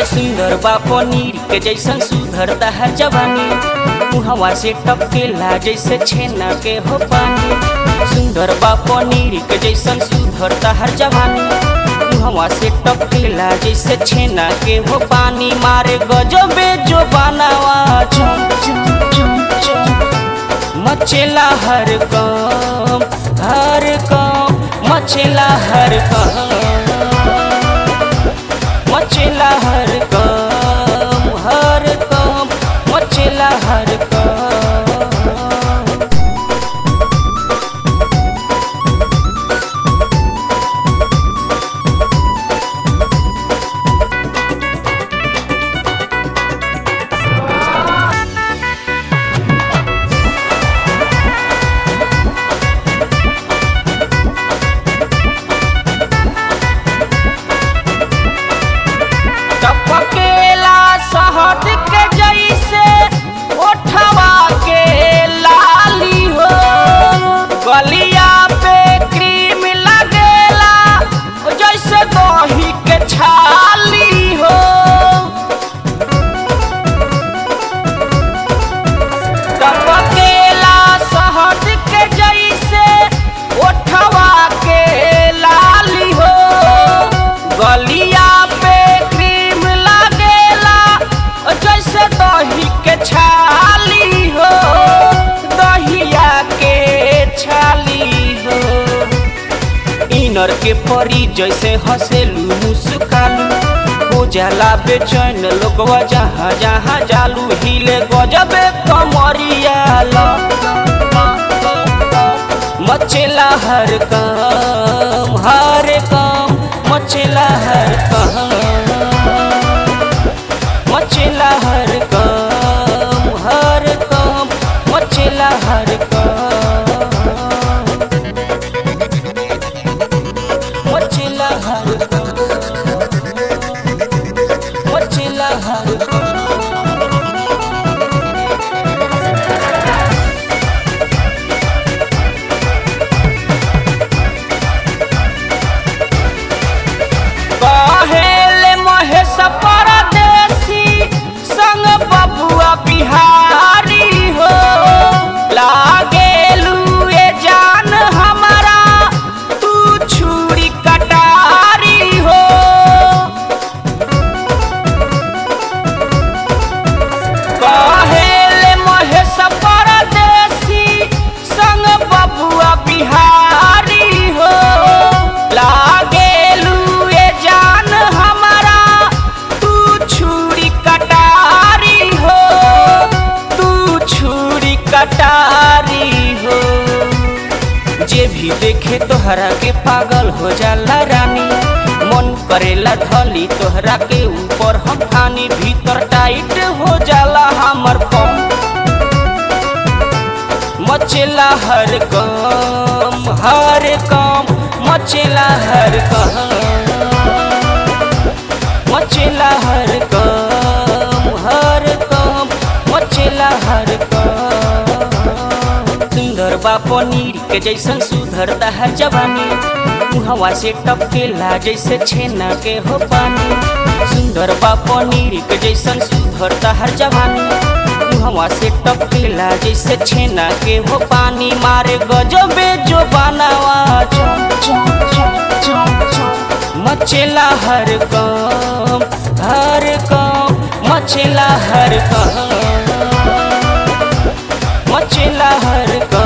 सुंदर बा पनीर के जैसन सुधरता है जवानी मुहवा से टपकेला जैसे छेना के हो पानी सुंदर बा पनीर के जैसन सुधरता है जवानी मुहवा से टपकेला जैसे छेना के हो पानी मारे गजबे जो बनावा चम चम चम चम मचेला हर काम हर काम मचेला हर काम मचेला हर काम हर काम मचेला हर काम टपकेला शहद के जैसे ओठवा के लाली हो गलिया पे क्रीम लगेला जैसे दही के छाली हो टपकेला शहद के जैसे ओठवा के लाली हो गलिया पे क्रीम लगेला जैसे दही के छाली हो दहिया के छाली हो इनर के परी जैसे हंसेलू मुस्कालू हो जाला बेचैन लोगवा जहाँ जहाँ जालू हिले गजबे कमरिया ला मचेला हर काम हर काम मचेला हर काम मचेला हर काम हर काम मचेला हर काम मचेला हर काम मचेला हर काम कहेले महेश परदेसी संग बबुआ बिहारी हो लागेलू ए जान हमारा तू छुरी कटारी हो कहेले महेश परदेसी संग बबुआ बिहारी हो लागेलू ए जान हमारा तू छुरी कटारी हो तू छुरी कटारी हो जे भी देखे तोहरा के पागल हो जाला रानी मन करेला धली तोहरा के ऊपर हम खानी भीतर टाइट हो जाला हमर पम मचेला हर काम हर काम मचेला हर काम मचेला हर काम हर काम मचेला हर काम सुंदर बा पनीर के जैसन सुधरता है जवानी मुहवा से टपकेला जैसे छेना के हो पानी सुंदर बा पनीर के जैसन सुधरता है जवानी मुहवा से टपकेला जैसे छेना के हो पानी मारे गजबे जो बनावा चम चम चम चम चम मचेला हर काम हर काम मचेला हर काम मचेला हर काम